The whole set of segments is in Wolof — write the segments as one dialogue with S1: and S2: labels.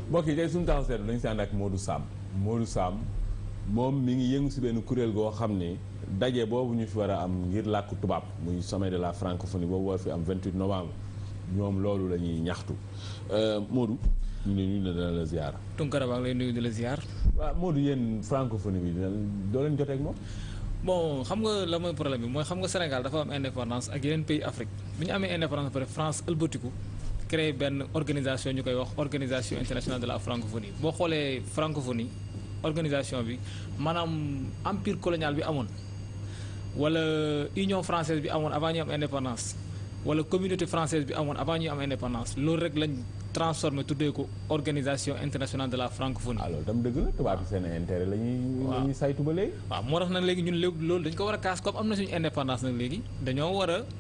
S1: mbokk yi tey suñu taxaw seetlu dañu si ànd ak Modou Sam Modou Sam moom mi ngi yëngu si benn kuréel goo xam ni daje boobu ñu fi war a am ngir làkku tubaab muy sommet de la francophonie boobu war fi am 28 novembre ñoom loolu la ñuy ñaxtu Modou ñu ne ñu ne dana la ziar.
S2: Tunkara baa ngi lay nuyu di la ziar.
S1: waaw Modou yéen francophonie bi dina doo leen jotee ak moom.
S2: bon xam nga la mooy problème bi mooy xam nga Sénégal dafa am indépendance ak yeneen pays Afrique bi ñu amee indépendance ba pare France ëlbatiku créé benn organisation ñu koy wax organisation internationale de la francophonie boo xoolee francophonie organisation bi maanaam empire colonial bi amoon wala union française bi amoon avant ñu am indépendance wala communauté française bi amoon avant ñu am indépendance loolu rek lañ transformé tuddee ko organisation internationale de la francophonie.
S1: alors tam dëgg la tubaab bi seen intérêt la ñuy. la ñuy saytu ba léegi.
S2: waaw moo tax nag léegi ñun léegi loolu dañ ko war a kaas comme am na suñu indépendance nag léegi dañoo war a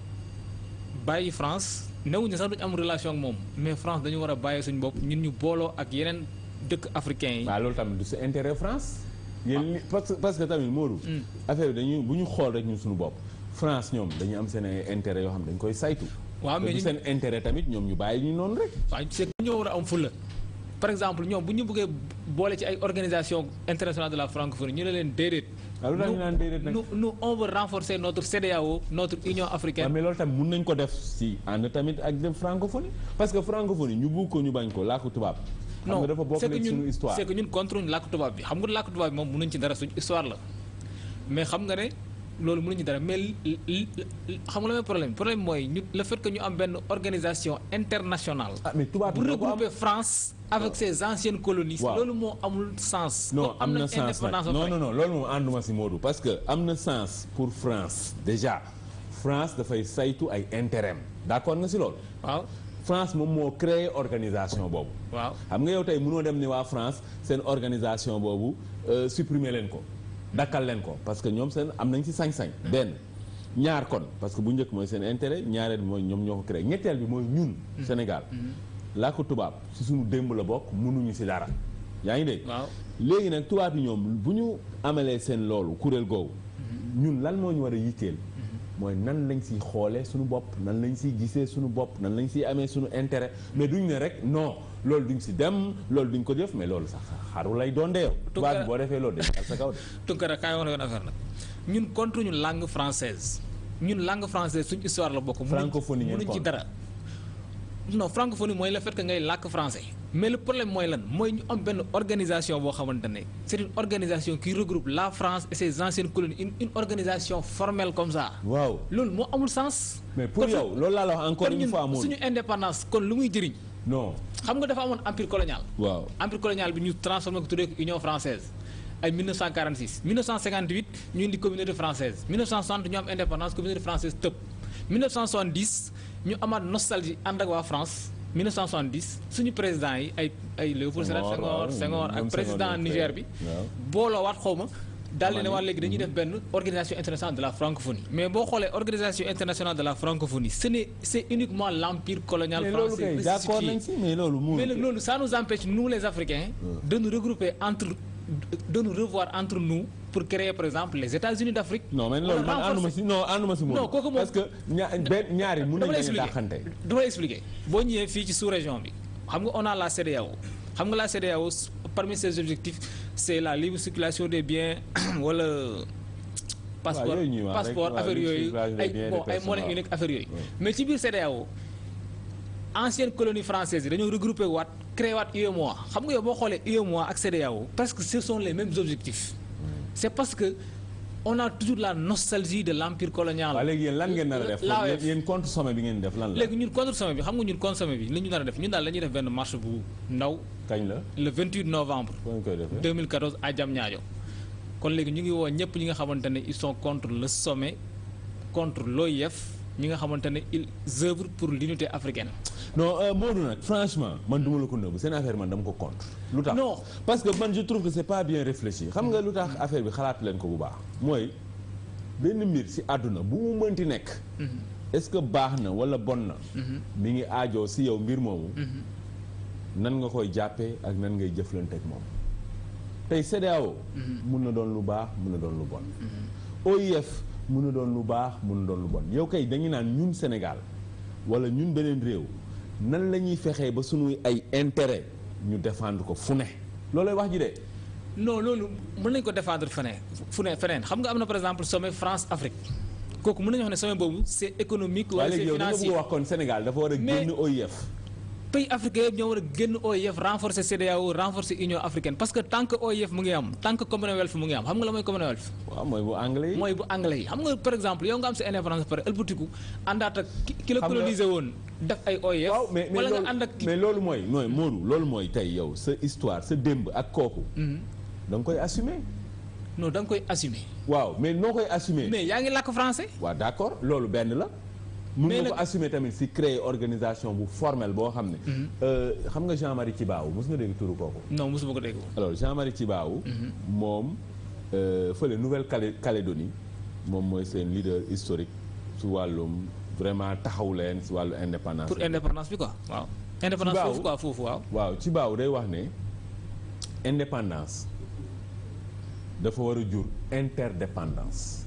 S2: bàyyi France newuñu sax duñu am relation ak moom mais France dañu war a bàyyi suñu bopp ñun ñu booloo ak yeneen dëkk africains yi.
S1: waaw loolu tamit du sa intérêt France. yéen li parce que parce que tamit Modou. affaire bi dañuy bu ñu xool rek ñun suñu bopp. France ñoom dañuy am seen intérêt yoo xam dañ koy saytu.
S2: waaw mais
S1: du seen intérêt tamit ñoom ñu bàyyi ñu noonu rek.
S2: waaw c'est que ñoo war a am fulla par exemple ñoom bu ñu bëggee boole ci ay organisation internationale de la francophonie ñu ne leen déedéet.
S1: waaw lu tax ñu naan déedéet nag
S2: nous nous on veut renforcer notre CEDEAO notre Union africaine.
S1: waaw mais loolu tamit mun nañ ko def si ànd tamit ak dem francophonie parce que francophonie ñu bugg ko ñu bañ ko làkku tubaab. xam nga dafa bokk
S2: c'est que
S1: léegi suñu
S2: ñun
S1: histoire.
S2: c'est que ñun contre ñu làkk tubaab bi xam nga làkk tubaab bi moom mënuñ ci dara suñu histoire la mais xam nga ne loolu mënuñ ci dara mais li li xam nga la may problème problème mooy ñu le fait que ñu am benn organisation internationale.
S1: ah mais tubaab
S2: pour
S1: bi ñoo ko am
S2: regrouper France avec ses anciennes colonies.
S1: Waaw.
S2: loolu moo amul sens.
S1: non
S2: comme
S1: am na
S2: nañ
S1: sens
S2: indépendance
S1: nag
S2: ba
S1: non
S2: pare.
S1: non non loolu moom ànduma si Modou parce que am na sens pour France déjà France dafay saytu ay intérêt am d'accord nga si loolu.
S2: waaw
S1: France moom moo créé organisation boobu.
S2: waaw
S1: xam nga yow tey mënoo dem ni waa France seen organisation boobu euh, supprimer leen ko dakkal leen ko parce que ñoom seen am nañ ci sañ-sañ. benn ñaar kon parce que bu njëkk mooy seen intérêt ñaareel bi mooy ñoom ñoo ko créé ñetteel bi mooy ñun. Sénégal laa ko tubaab ci suñu démb la bokk mënuñu ci dara yaa ngi dégg.
S2: waaw
S1: léegi nag tubaab yi ñoom bu ñu amalee seen loolu kuréel googu ñun lan moo ñu war a yitteel mooy nan lañ siy xoolee suñu bopp nan lañ siy gisee suñu bopp nan lañ siy amee suñu intérêt mais duñ ne rek non loolu duñ si dem loolu duñ ko def mais loolu sax xaru lay doon de yow tubaab bi boo defee loolu dañ dal sa kaw de
S2: Tunkara kaay wax la yoon affaire nag ñun contre ñu langue française ñun langue française suñu histoire la bokk. mënuñ ci-
S1: Francophonie ngeen
S2: mënuñ ci
S1: contre.
S2: dara. non francophonie mooy le fait que ngay làkk français. mais le problème mooy lan mooy ñu am benn organisation boo xamante ne c'est une organisation qui regroupe la France et ses anciennes colonies une une organisation formelle comme ça.
S1: waaw
S2: loolu moo amul sens.
S1: mais pour
S2: Kon su-
S1: yow loolu laa la wax encore
S2: kon
S1: une
S2: ñun
S1: fois moom
S2: suñu indépendance kon lu muy jëriñ.
S1: non
S2: xam nga dafa amoon empire colonial.
S1: waaw
S2: empire colonial bi ñu transformé ko tuddee ko Union française ay 1946 1958 ñu indi communauté française 1960 ñu am indépendance communauté française tëb 1970 ñu amaat nostalgie ànd ak waa France 1970 suñu président yi ay ay Léopold Sédar
S1: Senghor,
S2: Senghor
S1: waaw,
S2: Senghor
S1: ñoom
S2: ak
S1: Senghor
S2: président
S1: ñoo
S2: Niger
S1: créé,
S2: bi
S1: waaw.
S2: booloo waat xaw ma daal di ne
S1: Mali.
S2: waa léegi dañuy def benn organisation internationale de la francophonie mais boo xoolee organisation internationale de la francophonie ce n'est c'est uniquement l'empire colonial
S1: mais loolu
S2: français
S1: kay d'accord
S2: ressuscité.
S1: nañ si mais loolu mu
S2: Mais nag loolu ça nous empêche nous les Africains de nous regrouper entre de nous revoir entre nous pour créer par exemple les États-Unis d'Afrique.
S1: non mais loolu man
S2: Renforcer-
S1: ànduma si non ànduma si moom
S2: Non, kooku moom-
S1: parce que ña benn ñaari mun nañ
S2: dama lay
S1: leen
S2: expliquer
S1: dàqante
S2: dama lay expliquer boo ñëwee fii ci sous-région bi xam nga on a la CEDEAO xam nga la CEDEAO s- parmi ses objectifs c'est la libre circulation des biens wala passeport
S1: yooyu ñuy wax rek,
S2: passeport
S1: waaw,
S2: affaire
S1: libre
S2: yooyu
S1: circulation des
S2: ay
S1: biens et
S2: bon
S1: des
S2: ay
S1: personnes,
S2: monnaie
S1: waaw.
S2: unique affaire yooyu
S1: Ouais.
S2: mais ci biir CEDEAO ancienne colonie française yi dañoo regroupé waat créé waat UEMOA xam nga yow boo xoolee UEMOA ak CEDEAO parce que ce sont les mêmes objectifs c'est parce que on a toujours la nostalgie de l'empire colonial
S1: waaw léegi yéen lan ngeen nar a def
S2: l'AOF.
S1: yéen yéen contre sommet bi ngeen def lan la
S2: léegi ñun contre sommet bi xam nga ñun contre sommet bi li ñu nar a def ñun daal la ñuy def benn marche bu ndaw
S1: kañ la
S2: le 28 novembre
S1: foo ñu koy defee
S2: 2014 à Diamniadio kon léegi ñu ngi woo ñëpp ñi nga xamante ne ils sont contre le sommet contre l'OIF ñi nga xamante ne ils œuvrent pour l'unité africaine
S1: non euh, Modou nag franchement man duma la ko nëbb seen affaire man dama ko contre lu tax
S2: Non.
S1: parce que man je trouve que c'est pas bien réfléchi xam nga lu tax affaire bi xalaat leen ko bu baax mooy benn mbir ci àdduna bu mu mënti nekk est-ce que baax na walla bon na mi ngi aajoo ci yow mbir moomu nan nga koy jàppee ak nan ngay jëflante ak moom tey CEDEAO mun na doon lu baax mun na doon lu bon OIF mun na doon lu baax mun na doon lu bon yow kay dañu naan ñun Sénégal walla ñun beneen réew nan la ñuy fexee ba suñuy ay intérêt ñu défendre ko fu ne loolooy wax ji de.
S2: non loolu mën nañu ko défendre feneen fu ne feneen xam nga am na par exemple sommet France Afrique kooku mën nañu wax ne sommet boobu c'est économique wala
S1: waaye
S2: c'est
S1: léegi yow da nga
S2: financier
S1: bëgg wax kon Sénégal dafa war a
S2: Mais-
S1: génn OIF.
S2: pays africains yëpp ñoo war a génn OIF renforcer CEDEAO renforcer Union africaine parce que tant que OIF mu ngi am tant que Commonwealth mu ngi am xam nga la mooy Commonwealth
S1: waaw mooy bu anglais yi.
S2: mooy bu anglais yi xam nga par exemple yow nga am sa indépendance ba pare ëlbatiku àndaat ak ki ki la
S1: Xam nga-
S2: colonisé woon def ay OIF
S1: waaw mais mais
S2: wala
S1: loolu
S2: nga ànd ak
S1: mais loolu mooy mooy Modou loolu mooy tey yow sa histoire sa démb ak kooku. da nga koy assumer.
S2: non da nga koy assumer
S1: waaw mais noo koy assumer.
S2: mais yaa ngi làkk français
S1: waaw d'accord loolu benn la. mun
S2: Mais
S1: nga ko
S2: nag-
S1: assumer tamit si créer organisation bu formelle boo xam ne. Euh, xam nga Jean-Marie Tjibaou mos nga dégg turu kooku.
S2: non mosuma ko dégg
S1: alors Jean-Marie Tjibaou moom euh, fële Nouvelle-Calédonie moom mooy seen leader historique su wàllum vraiment taxaw leen si wàllu indépendance.
S2: pour indépendance bi quoi waaw indépendance
S1: Tjibaou-
S2: foofu quoi foofu waaw
S1: waaw Tjibaou day wax ne indépendance dafa war a jur interdépendance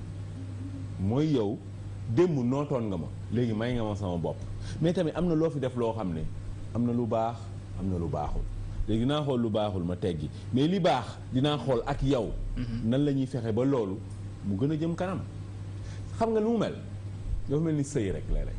S1: mooy yow démb nootoon nga ma léegi may nga ma sama bopp mais tamit am na loo fi def loo xam ne am na lu baax am na lu baaxul léegi dinaa xool lu baaxul ma teggi mais li baax dinaa xool ak yow nan la ñuy fexe ba loolu mu gën a jëm kanam xam nga lu mu mel dafa mel ni sëy rek léeg-léeg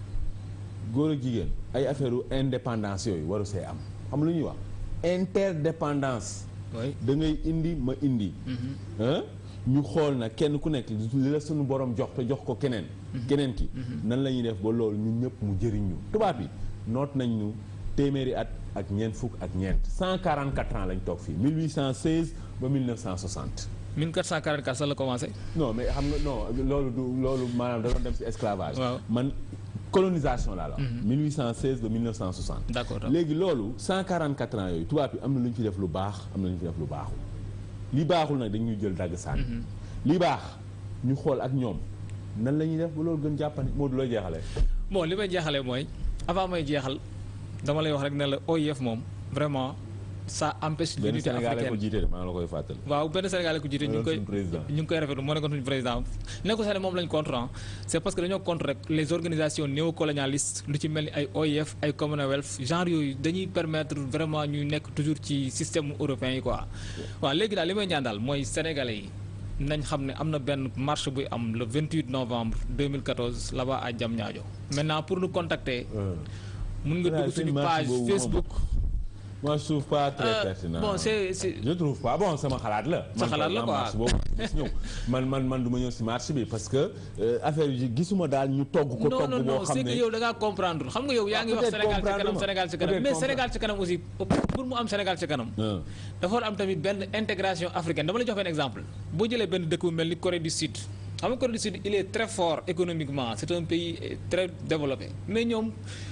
S1: góor ak jigéen ay affaire u indépendance yooyu waru see am xam lu ñuy wax interdépendance
S2: oui
S1: da ngay indi ma indi ah ñu xool na kenn ku nekk li la suñu borom jox te jox ko keneen keneen ki nan la ñuy def ba loolu ñun ñëpp mu jëriñ ñu tubaab yi noot nañ ñu téeméeri at ak ñeent fukk ak ñeent 144 ans lañ toog fii 1816 ba 1960
S2: 1444 sax la commencé
S1: non mais xam nga non loolu du loolu maanaam da doon dem ci esclavage
S2: Waaw.
S1: man colonisation laa la wax 1816 ba 1960
S2: d'accord
S1: léegi loolu 144 ans yooyu tubaab yi am na lu ñu fi def lu baax am na lu ñu fi def lu baaxul li baaxul nag dañuy jël dagg sànni li baax ñu xool ak ñoom nan la ñuy def ba loolu gën jàppandi moo du looy jeexalee
S2: bon li may jeexalee mooy avant may jeexal dama lay wax rek ne la OIF moom vraiment ça empêche
S1: benn
S2: l'unité
S1: Sénégalais ko
S2: africaine
S1: jiite de maa ngi la koy fàttali
S2: waaw benn Sénégalais ko jiite ñu ngi koy
S1: suñu président.
S2: ñu ngi koy rafetlu moo nekkoon suñu président nekkul sax ne moom lañ contre ah c'est parce que dañoo contre rek les organisations néocolonialistes lu ci mel ni ay OIF ay Commonwealth genre yooyu dañuy permettre vraiment ñuy nekk toujours ci système européen yi quoi waaw léegi daal li may ñaan daal mooy sénégalais yi nañ xam ne am na benn marche buy am le 28 novembre 2014 là-bas à Diamniadio maintenant pour nous contacter mun nga dugg suñu page Facebook
S1: moi je trouve pas très
S2: Euh,
S1: pertinent
S2: bon c'est c'est
S1: je trouve pas bon sama xalaat la.
S2: Sa xalaat la quoi.
S1: marche boobu gis ñëw man man man du ma ñëw si marche bi parce que euh, affaire yi gisuma daal ñu togg ko
S2: non
S1: togg
S2: non
S1: boo
S2: non
S1: xam
S2: c'est que
S1: ne
S2: yow da ngaa comprendre xam nga yow yaa
S1: Ah,
S2: ngi wax
S1: peut-être
S2: Sénégal ci
S1: comprendre
S2: kanam
S1: ma.
S2: Sénégal ci kanam
S1: Peut-être
S2: mais
S1: comprendre.
S2: Sénégal ci kanam aussi pour mu am Sénégal ci kanam
S1: Ah.
S2: dafa war a am tamit benn intégration africaine dama la jox benn exemple boo jëlee benn dëkk bu mel ni Corée du Sud xam nga Corée du Sud il est très fort économiquement c'est un pays euh, très développé mais ñoom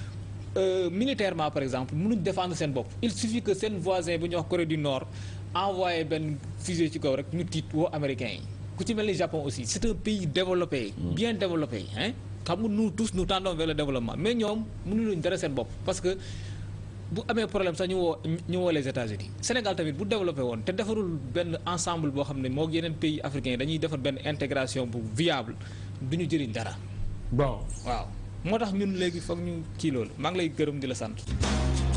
S2: euh, militairement par exemple mënuñ défendre seen bopp il suffit que seen voisin bu ñuy wax Corée du Nord envoyé benn fusée ci kaw rek ñu tiit woo américains yi ku ci mel ni Japon aussi c'est un pays développé bien développé hein xam nga nous tous nous tendons vers le développement mais ñoom mënuñu dara seen bopp parce que bu amee problème sax ñu woo ñu woo les États-Unis Sénégal tamit bu développé woon te defarul benn ensemble boo xam ne moo yeneen pays africains yi dañuy defar benn intégration bu viable du ñu jëriñ dara
S1: bon
S2: waaw moo tax ñun léegi foog ñu kii loolu maa ngi lay gërëm di la sant